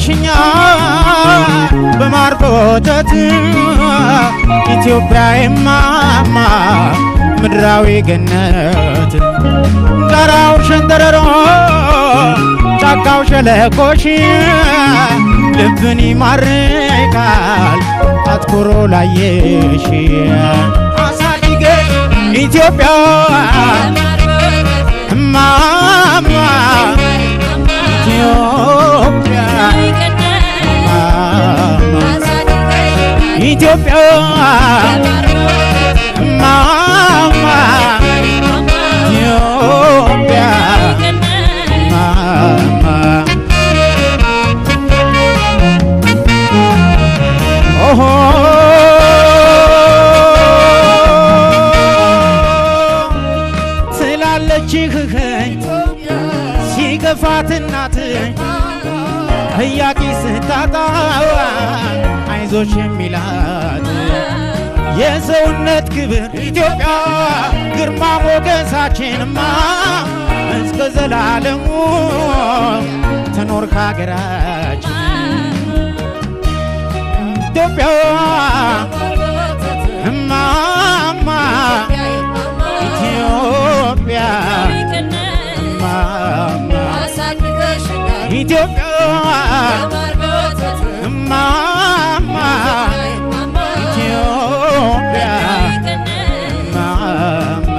አሳድገሽኛ በማር በወተት ኢትዮጵያ የማማ ምድራዊ ገነት ጋራው ሸንተረሮ ጫካው ሸለቆሽ ልብን ይማርካል አትኩሮ ላየሽ አሳድገሽ ኢትዮጵያ እማማ ኢትዮጵያ እማማ ኢትዮጵያ እማማ ኢትዮጵያ እማማ ኦሆ ትላለች ህኸኝ ሲገፋት እናት ጥያቄ ስታጣ አይዞሽ የሚላት የሰውነት ክብር ኢትዮጵያ ግርማ ሞገሳችንማ እስከ ዘላለሙ ትኖር ከሀገራችን ኢትዮጵያ እማማ ኢትዮጵያ እማማ ኢትዮጵያ እማማ ኢትዮጵያ እማማ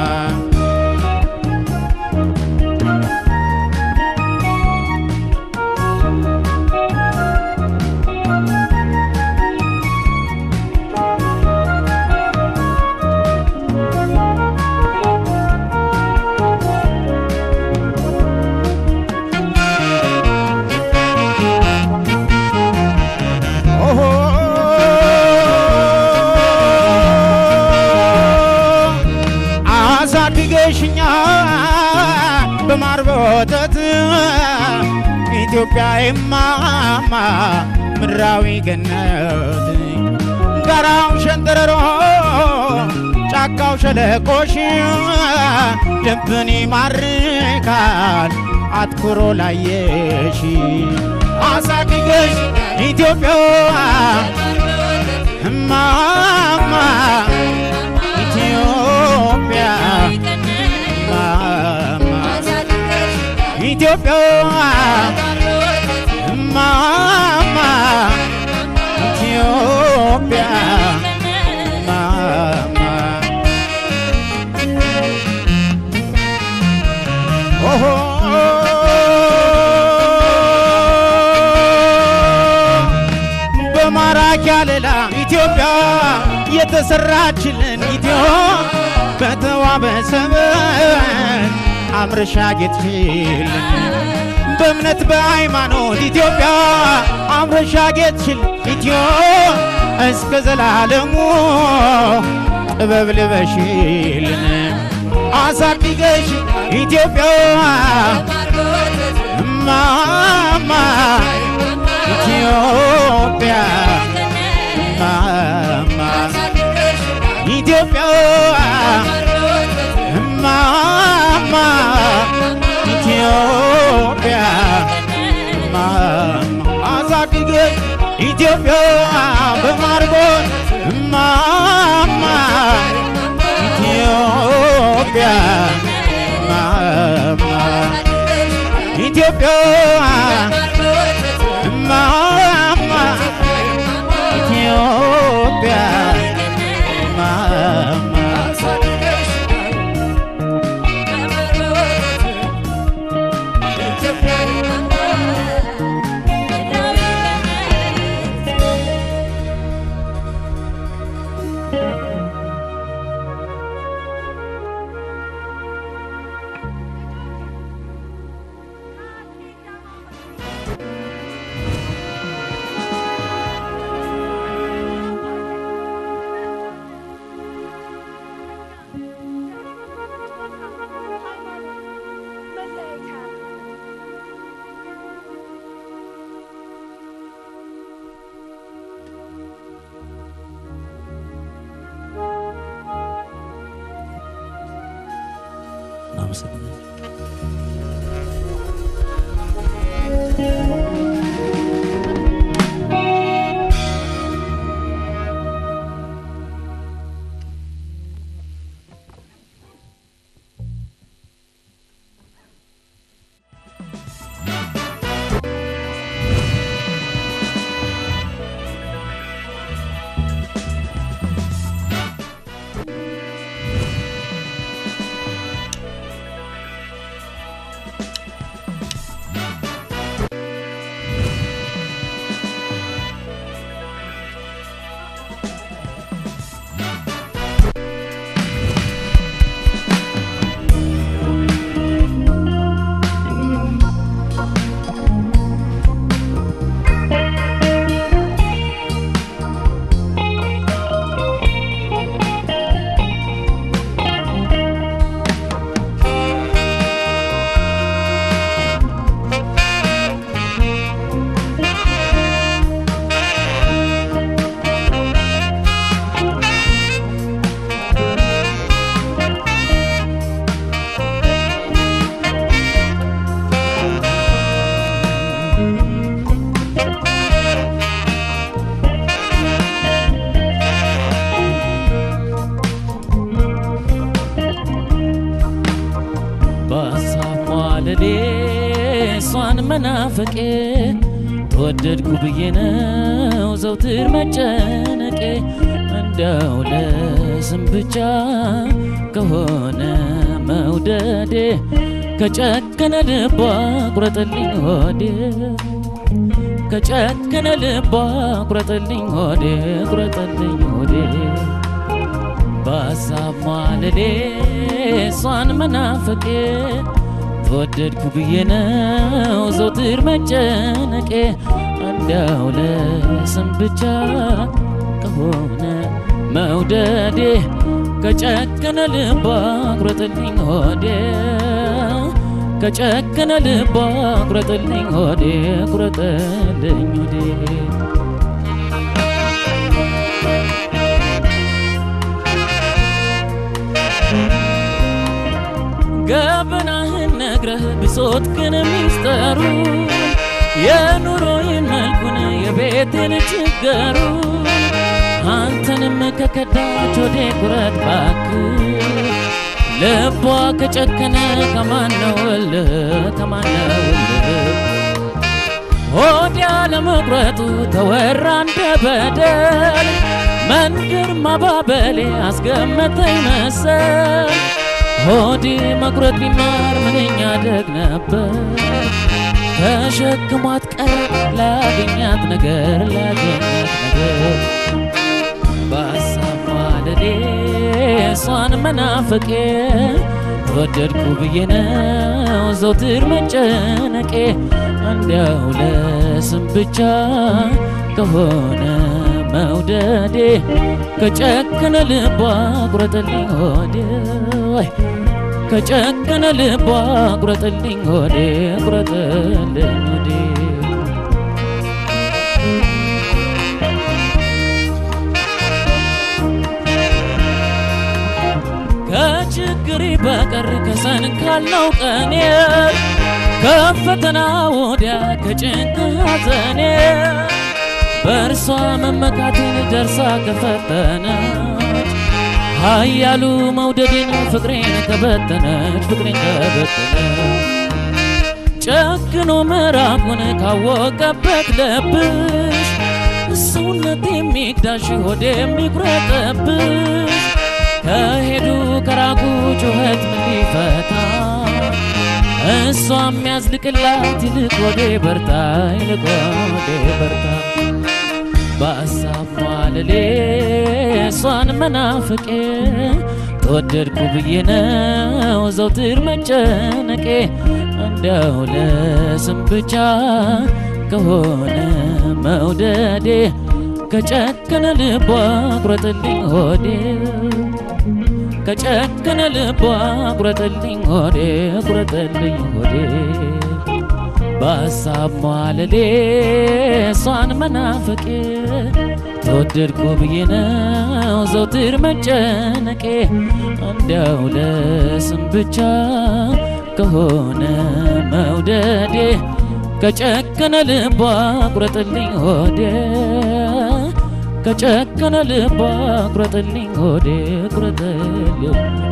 ኦሆ አሳድገሽኛ በማር በወተት ኢትዮጵያ የማማ ምድራዊ ገነት ጋራው ሸንተረሮ ጫካው ሸለቆሽ ልብን ይማርካል አትኩሮ ላየሽ አሳድገሽ ኢትዮጵያ እማማ ኢትዮጵያ እማማ ኢትዮጵያ እማማ ኢትዮጵያ እማማ ኦሆ በማራኪ አለላ ኢትዮጵያ የተሰራችልን ኢትዮ በተዋበ ሰበን አምርሻ ጌጥሽልን በእምነት በሃይማኖት ኢትዮጵያ አምርሻ ጌጥሽል ኢትዮ እስከ ዘላለሙ ጥበብ ልበሽልን አሳድገሽ ኢትዮጵያ እማማ ኢትዮጵያ እማማ ኢትዮጵያ እማማ ኢትዮጵያ እማማ አሳድገሽ ኢትዮጵያ በማርጎን እማማ ኢትዮጵያ እማማ ኢትዮጵያ እማማ ኢትዮጵያ እማማ እናመሰግናለን። በሀሳብ ማለሌ እሷን መናፈቄ ተወደድኩ ብዬ ነው ዘውትር መጨነቄ እንደው ለስም ብቻ ከሆነ መውደዴ ከጨከነ ልቧ ቁረጥልኝ ሆዴ ከጨከነ ልቧ ቁረጥልኝ ሆዴ ቁረጥልኝ ሆዴ በሀሳብ ማለሌ እሷን መናፈቄ ተወደድኩ ብዬ ነው ዘውትር መጨነቄ እንዲያው ለስም ብቻ ከሆነ መውደዴ ከጨከነ ልቧ ቁረጥልኝ ሆዴ ከጨከነ ልቧ ቁረጥልኝ ሆዴ ቁረጥልኝ ሆዴ ገበናህን ነግረህ ብሶት ግን ሚስጠሩ የኑሮዬን መልኩን የቤቴን ችገሩ አንተንም ከከዳች ወዴ ቁረጥ ባክ ልቧ ከጨከነ ከማነው እልህ ከማነው እልህ ሆዲያ ለመቁረጡ ተወራ እንደ በደል መንገድ ማባበሌ አስገመተኝ መሰል ሆዴ መቁረጥ ቢማር ምንኛ ደግ ነበር ተሸክሟት ቀረ ላገኛት ነገር ላገኛት ነገር በሀሳብ ማለሌ እሷን መናፈቄ ተወደድኩ ብዬ ነው ዘውትር መጨነቄ እንዲያው ለስም ብቻ ከሆነ መውደዴ ከጨከነ ልቧ ቁረጥልኝ ሆዴ ወይ ከጨከነ ልቧ ቁረጥልኝ ሆዴ ቁረጥልኝ ሆዴ ከችግሬ በቀር ከሰን ካለው ቀኔ ከፈተና ወዲያ ከጭንቅ ሐዘኔ በእርሷ መመካቴን ደርሳ ከፈተነች ኃያሉ መውደዴን ፍቅሬን ከበተነች ፍቅሬን ከበተነች ጨክኖ ምዕራፉን ካወቀበት ልብሽ ሰውነት የሚግዳሽ ሆድ የሚቁረጥብሽ ከሄዱ ከራቁ ጩኸት ምን ሊፈታ እሷ የሚያዝልቅላት ይልቅ ወዴ በርታ ይልቅ ወዴ በርታ በሀሳብ ማለሌ እሷን መናፍቄ ተወደድኩ ብዬ ነው ዘውትር መጨነቄ እንዲያው ለስም ብቻ ከሆነ መውደዴ ከጨከነ ልቧ ቁረጥልኝ ሆዴ ከጨከነ ልቧ ቁረጥልኝ ሆዴ ቁረጥልኝ ሆዴ በሀሳብ ማለሌ እሷን መናፈቄ ተወደድኩ ብዬ ነው ዘውትር መጨነቄ እንዲያው ለስም ብቻ ከሆነ መውደዴ ከጨከነ ልቧ ቁረጥልኝ ሆዴ ከጨከነ ልቧ ቁረጥልኝ ሆዴ ቁረጥልኝ ሆዴ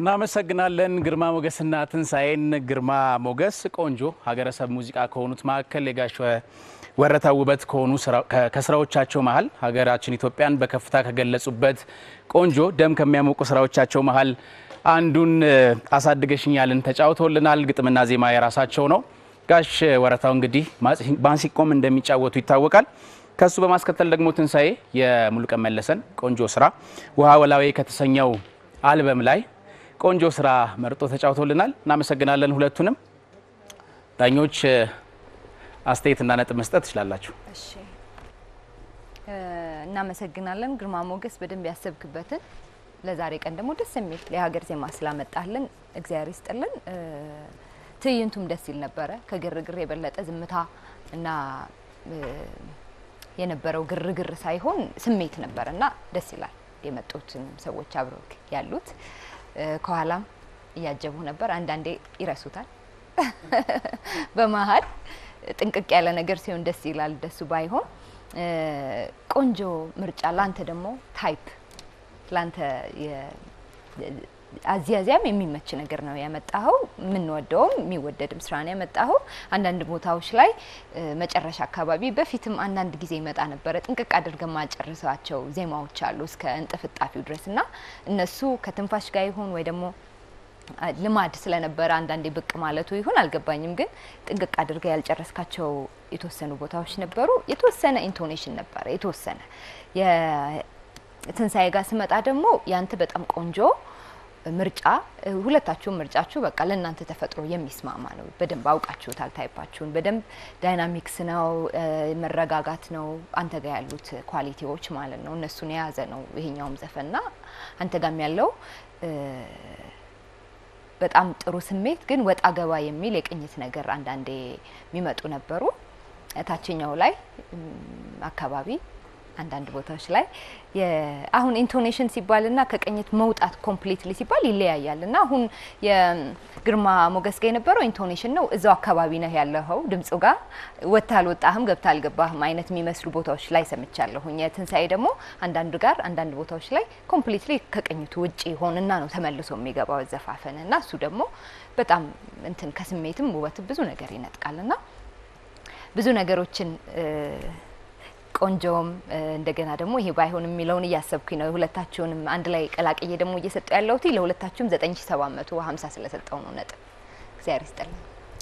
እናመሰግናለን ግርማ ሞገስና ትንሣኤን። ግርማ ሞገስ ቆንጆ ሀገረሰብ ሙዚቃ ከሆኑት መካከል የጋሽ ወረታ ውበት ከሆኑ ከስራዎቻቸው መሀል ሀገራችን ኢትዮጵያን በከፍታ ከገለጹበት ቆንጆ ደም ከሚያሞቁ ስራዎቻቸው መሀል አንዱን አሳድገሽኛልን ተጫውተውልናል። ግጥምና ዜማ የራሳቸው ነው። ጋሽ ወረታው እንግዲህ ማሲንቆም እንደሚጫወቱ ይታወቃል። ከሱ በማስከተል ደግሞ ትንሣኤ የሙሉቀን መለሰን ቆንጆ ስራ ውሃ ወላዌ ከተሰኘው አልበም ላይ ቆንጆ ስራ መርጦ ተጫውቶልናል። እናመሰግናለን ሁለቱንም። ዳኞች አስተያየትና ነጥብ መስጠት ትችላላችሁ። እሺ እናመሰግናለን ግርማ ሞገስ፣ በደንብ ያሰብክበትን ለዛሬ ቀን ደግሞ ደስ የሚል የሀገር ዜማ ስላመጣልን እግዚአብሔር ይስጥልን። ትዕይንቱም ደስ ይል ነበረ። ከግርግር የበለጠ ዝምታ እና የነበረው ግርግር ሳይሆን ስሜት ነበረ እና ደስ ይላል። የመጡትን ሰዎች አብረው ያሉት ከኋላም እያጀቡ ነበር። አንዳንዴ ይረሱታል በመሀል ጥንቅቅ ያለ ነገር ሲሆን ደስ ይላል። ደሱ ባይሆን ቆንጆ ምርጫ። ላንተ ደግሞ ታይፕ ላንተ አዚያዚያም የሚመች ነገር ነው ያመጣኸው። የምንወደውም የሚወደድም ስራ ነው ያመጣኸው። አንዳንድ ቦታዎች ላይ መጨረሻ አካባቢ በፊትም አንዳንድ ጊዜ ይመጣ ነበረ ጥንቅቅ አድርገን ማጨርሳቸው ዜማዎች አሉ እስከ እንጥፍጣፊው ድረስ እና እነሱ ከትንፋሽ ጋር ይሁን ወይ ደግሞ ልማድ ስለነበረ አንዳንዴ ብቅ ማለቱ ይሁን አልገባኝም። ግን ጥንቅቅ አድርገ ያልጨረስካቸው የተወሰኑ ቦታዎች ነበሩ። የተወሰነ ኢንቶኔሽን ነበረ የተወሰነ የትንሳኤ ጋር ስመጣ ደግሞ ያንተ በጣም ቆንጆ ምርጫ ሁለታችሁም ምርጫችሁ በቃ ለእናንተ ተፈጥሮ የሚስማማ ነው። በደንብ አውቃችሁታል። ታይፓችሁን በደንብ ዳይናሚክስ ነው፣ መረጋጋት ነው። አንተ ጋር ያሉት ኳሊቲዎች ማለት ነው እነሱን የያዘ ነው ይሄኛውም ዘፈንና አንተ ጋም ያለው በጣም ጥሩ ስሜት ግን ወጣ ገባ የሚል የቅኝት ነገር አንዳንዴ የሚመጡ ነበሩ። ታችኛው ላይ አካባቢ አንዳንድ ቦታዎች ላይ አሁን ኢንቶኔሽን ሲባልና ከቅኝት መውጣት ኮምፕሊትሊ ሲባል ይለያያል እና አሁን የግርማ ሞገስ ጋር የነበረው ኢንቶኔሽን ነው። እዛው አካባቢ ነህ ያለኸው ድምፁ ጋር ወጥታ አልወጣህም ገብታ አልገባህም አይነት የሚመስሉ ቦታዎች ላይ ሰምቻለሁኝ። የትንሳኤ ደግሞ አንዳንዱ ጋር አንዳንድ ቦታዎች ላይ ኮምፕሊትሊ ከቅኝቱ ውጭ ሆንና ነው ተመልሶ የሚገባው ዘፋፈን እና እሱ ደግሞ በጣም እንትን ከስሜትም ውበት ብዙ ነገር ይነጥቃል እና ብዙ ነገሮችን ቆንጆም እንደገና ደግሞ ይሄ ባይሆን የሚለውን እያሰብኩኝ ነው። ሁለታችሁንም አንድ ላይ ቀላቅዬ ደግሞ እየሰጠው ያለሁት ለሁለታችሁም 9750 ስለሰጠው ነው ነጥብ። እግዚአብሔር ይስጥልኝ።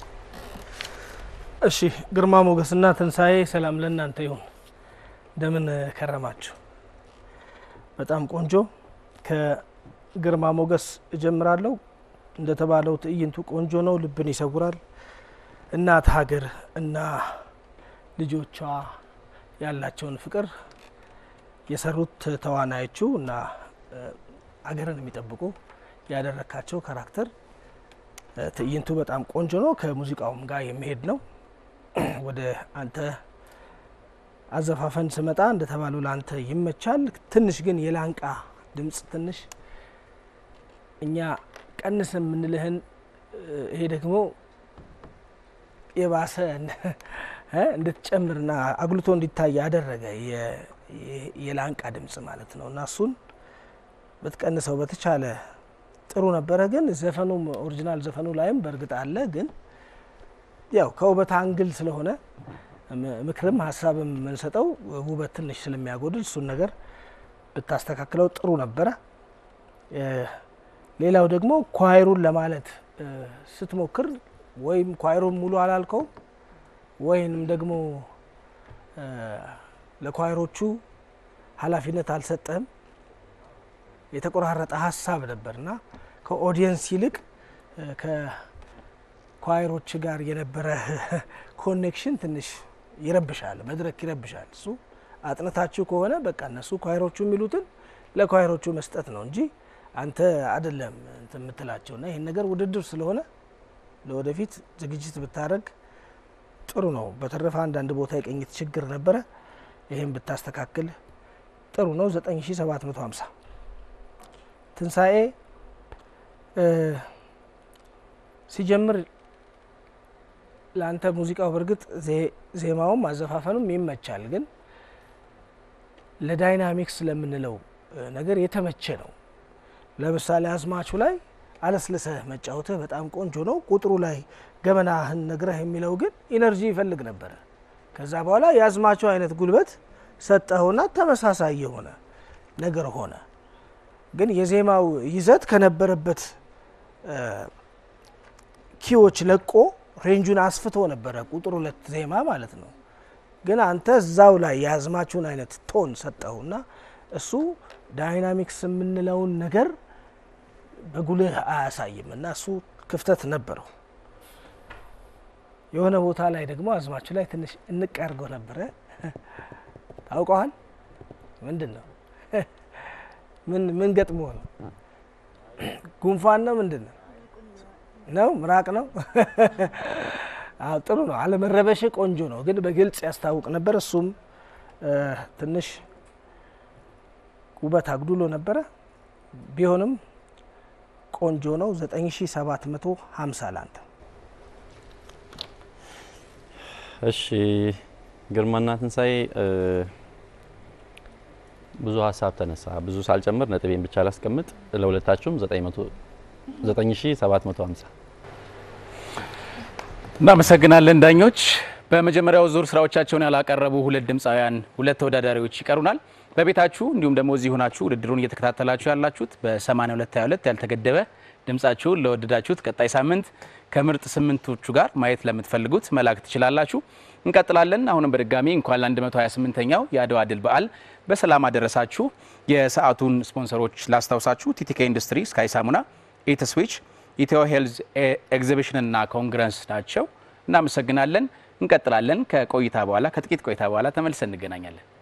እሺ ግርማ ሞገስና ትንሳኤ ሰላም ለእናንተ ይሁን። እንደምን ከረማችሁ? በጣም ቆንጆ። ከግርማ ሞገስ እጀምራለሁ። እንደተባለው ትዕይንቱ ቆንጆ ነው፣ ልብን ይሰውራል። እናት ሀገር እና ልጆቿ ያላቸውን ፍቅር የሰሩት ተዋናዮቹ እና አገርን የሚጠብቁ ያደረካቸው ካራክተር ትዕይንቱ በጣም ቆንጆ ነው። ከሙዚቃውም ጋር የሚሄድ ነው። ወደ አንተ አዘፋፈን ስመጣ እንደተባለው ለአንተ ይመቻል። ትንሽ ግን የላንቃ ድምጽ ትንሽ እኛ ቀንስ የምንልህን ይሄ ደግሞ የባሰ እንድትጨምርና አጉልቶ እንዲታይ ያደረገ የላንቃ ድምጽ ማለት ነው እና እሱን ብትቀንሰው በተቻለ ጥሩ ነበረ። ግን ዘፈኑም ኦሪጂናል ዘፈኑ ላይም በእርግጥ አለ። ግን ያው ከውበት አንግል ስለሆነ ምክርም ሀሳብም የምንሰጠው ውበት ትንሽ ስለሚያጎድል እሱን ነገር ብታስተካክለው ጥሩ ነበረ። ሌላው ደግሞ ኳይሩን ለማለት ስትሞክር ወይም ኳይሩን ሙሉ አላልከው ወይንም ደግሞ ለኳይሮቹ ኃላፊነት አልሰጠህም። የተቆራረጠ ሀሳብ ነበርና ከኦዲየንስ ይልቅ ከኳይሮች ጋር የነበረ ኮኔክሽን ትንሽ ይረብሻል፣ መድረክ ይረብሻል። እሱ አጥንታችሁ ከሆነ በቃ እነሱ ኳይሮቹ የሚሉትን ለኳይሮቹ መስጠት ነው እንጂ አንተ አይደለም እንትን የምትላቸው እና ይህን ነገር ውድድር ስለሆነ ለወደፊት ዝግጅት ብታደረግ ጥሩ ነው። በተረፈ አንዳንድ ቦታ የቅኝት ችግር ነበረ። ይህም ብታስተካክል ጥሩ ነው። 9750 ትንሣኤ ሲጀምር ለአንተ ሙዚቃው በእርግጥ ዜማውም አዘፋፈኑም ይመቻል፣ ግን ለዳይናሚክስ ለምንለው ነገር የተመቸ ነው። ለምሳሌ አዝማቹ ላይ አለስልሰህ መጫወትህ በጣም ቆንጆ ነው። ቁጥሩ ላይ ገመናህን ነግረህ የሚለው ግን ኢነርጂ ይፈልግ ነበረ። ከዛ በኋላ የአዝማቸው አይነት ጉልበት ሰጠኸውና ተመሳሳይ የሆነ ነገር ሆነ። ግን የዜማው ይዘት ከነበረበት ኪዎች ለቆ ሬንጁን አስፍቶ ነበረ ቁጥር ሁለት ዜማ ማለት ነው። ግን አንተ እዛው ላይ የአዝማቹን አይነት ቶን ሰጠውና እሱ ዳይናሚክስ የምንለውን ነገር በጉልህ አያሳይም እና እሱ ክፍተት ነበረው። የሆነ ቦታ ላይ ደግሞ አዝማቹ ላይ ትንሽ እንቅ ያድርገው ነበረ። ታውቀዋል? ምንድን ነው? ምን ምን ገጥሞ ነው? ጉንፋን ነው? ምንድን ነው ነው? ምራቅ ነው? አዎ ጥሩ ነው። አለመረበሽ ቆንጆ ነው፣ ግን በግልጽ ያስታውቅ ነበር። እሱም ትንሽ ውበት አጉድሎ ነበረ። ቢሆንም ቆንጆ ነው። 9750 ላንተ። እሺ ግርማና ትንሳኤ ብዙ ሀሳብ ተነሳ። ብዙ ሳልጨምር ነጥቤን ብቻ ላስቀምጥ። ለሁለታችሁም 9750 እናመሰግናለን ዳኞች። በመጀመሪያው ዙር ስራዎቻቸውን ያላቀረቡ ሁለት ድምፃውያን፣ ሁለት ተወዳዳሪዎች ይቀሩናል። በቤታችሁ እንዲሁም ደግሞ እዚህ ሆናችሁ ውድድሩን እየተከታተላችሁ ያላችሁት በ8222 ያልተገደበ ድምጻችሁን ለወደዳችሁት ቀጣይ ሳምንት ከምርጥ ስምንቶቹ ጋር ማየት ለምትፈልጉት መላክ ትችላላችሁ። እንቀጥላለን። አሁንም በድጋሚ እንኳን ለ128ኛው የአድዋ ድል በዓል በሰላም አደረሳችሁ። የሰዓቱን ስፖንሰሮች ላስታውሳችሁ። ቲቲኬ ኢንዱስትሪ፣ ስካይ ሳሙና፣ ኢትስዊች፣ ኢትዮ ሄልዝ ኤግዚቢሽን እና ኮንግረስ ናቸው። እናመሰግናለን። እንቀጥላለን። ከቆይታ በኋላ ከጥቂት ቆይታ በኋላ ተመልሰን እንገናኛለን።